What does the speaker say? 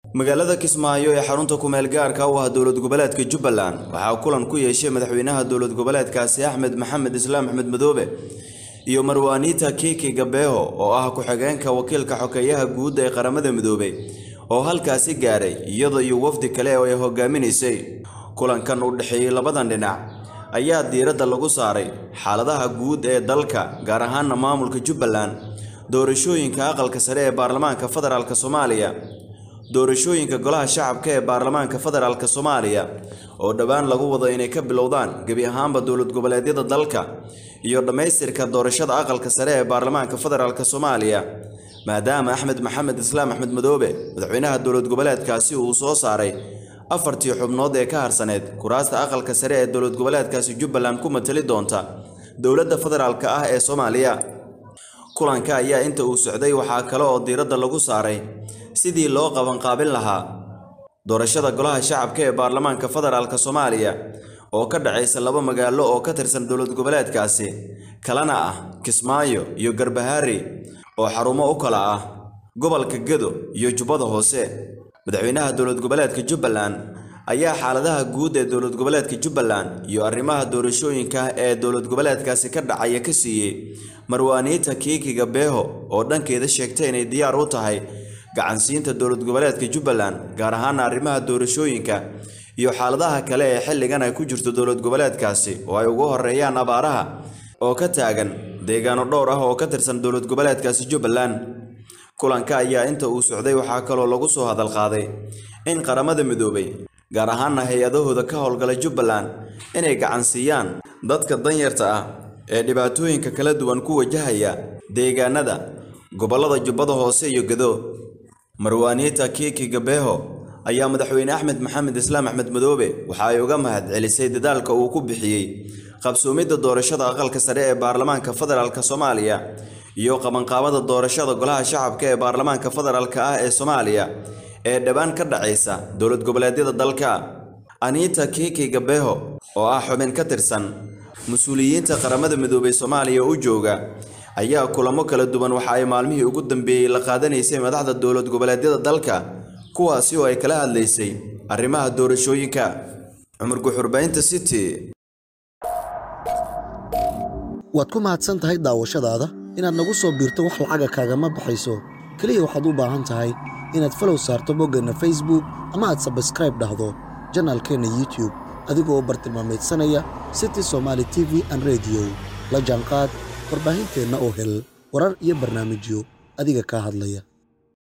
magaalada kismaayo ee xarunta kumeel gaarka u ah dowlad goboleedka jubbaland waxaa kulan ku yeeshay madaxweynaha dowlad goboleedkaasi axmed maxamed islaam axmed madoobe iyo marwaaniita kiiki gabeeho oo ah ku-xigeenka wakiilka xokeeyaha guud ee qaramada midoobey oo halkaasi gaaray iyada iyo wafdi kale oo ay hogaaminaysay kulankan u dhexeeyey labadan dhinac ayaa diiradda lagu saaray xaaladaha guud ee dalka gaar ahaana maamulka jubbaland doorashooyinka aqalka sare ee baarlamaanka federaalk soomaaliya doorashooyinka golaha shacabka ee baarlamaanka federaalk soomaaliya oo dhowaan lagu wado inay ka bilowdaan gebi ahaanba dowlad goboleedyada dalka iyo dhammaystirka doorashada aqalka sare ee baarlamaanka federaalk soomaaliya maadaama axmed maxamed islaam axmed madoobe madaxweynaha dowlad goboleedkaasi uu soo saaray afartii xubnood ee ka harsaneyd kuraasta aqalka sare ee dowlad goboleedkaasi jubbaland ku matali doonta dowladda federaalk ah ee soomaaliya kulanka ayaa inta uu socday waxaa kale oo diiradda lagu saaray sidii loo qabanqaabin lahaa doorashada golaha shacabka ee baarlamaanka federaalk soomaaliya oo ka dhacaysa laba magaalo oo ka tirsan dowlad goboleedkaasi kalena ah kismaayo iyo garbahaari oo xarumo u kala ah gobolka gedo iyo jubbada hoose madaxweynaha dowlad goboleedka jubbaland ayaa xaaladaha guud ee dowlad goboleedka jubbaland iyo arrimaha doorashooyinka ee dowlad goboleedkaasi ka dhacaya ka siiyey marwaaniita kiikiga beeho oo dhankeeda sheegtay inay diyaar u tahay gacansiinta dowlad goboleedka jubbaland gaar ahaana arrimaha doorashooyinka iyo xaaladaha kale ee xilligan ay ku jirto dowlad goboleedkaasi oo ay ugu horeeyaan abaaraha oo ka taagan deegaano dhowr ah oo ka tirsan dowlad goboleedkaasi jubbaland kulanka ayaa inta uu socday waxaa kaloo lagu soo hadal qaaday in qaramada midoobay gaar ahaana hay-adahooda ka howlgala jubbaland inay gacansiiyaan dadka danyarta ah ee dhibaatooyinka kala duwan ku wajahaya deegaanada gobollada jubbada hoose iyo gedo marwaaniita kiiki gabeeho ayaa madaxweyne axmed maxamed islaam axmed madoobe waxa ay uga mahad celisay dadaalka uu ku bixiyey qabsoomidda doorashada aqalka sare ee baarlamaanka federaalk soomaaliya iyo qabanqaabada doorashada golaha shacabka ee baarlamaanka federaalk ah ee soomaaliya ee dhowaan ka dhacaysa dowlad goboleedyada dalka aniita kiiki gabeeho oo ah xubin ka tirsan mas-uuliyiinta qaramada midoobay soomaaliya u jooga ayaa kulamo kala duwan waxa ay maalmihii ugu dambeeyey la qaadanaysay madaxda dowlad goboleedyada dalka kuwaasi oo ay kala hadlaysay arrimaha doorashooyinka cumar guxurbaynta city waad ku mahadsan tahay daawashadaada inaad nagu soo biirto wax lacaga kaagama baxayso keliya waxaad u baahan tahay inaad falow saarto boggeenna facebook ama aad sabskraib dhahdo janaalkeenna youtube adigoo bartilmaamaydsanaya city somaali t v an rediyo la jaanqaad warbaahinteenna oo hel warar iyo barnaamijyo adiga kaa hadlaya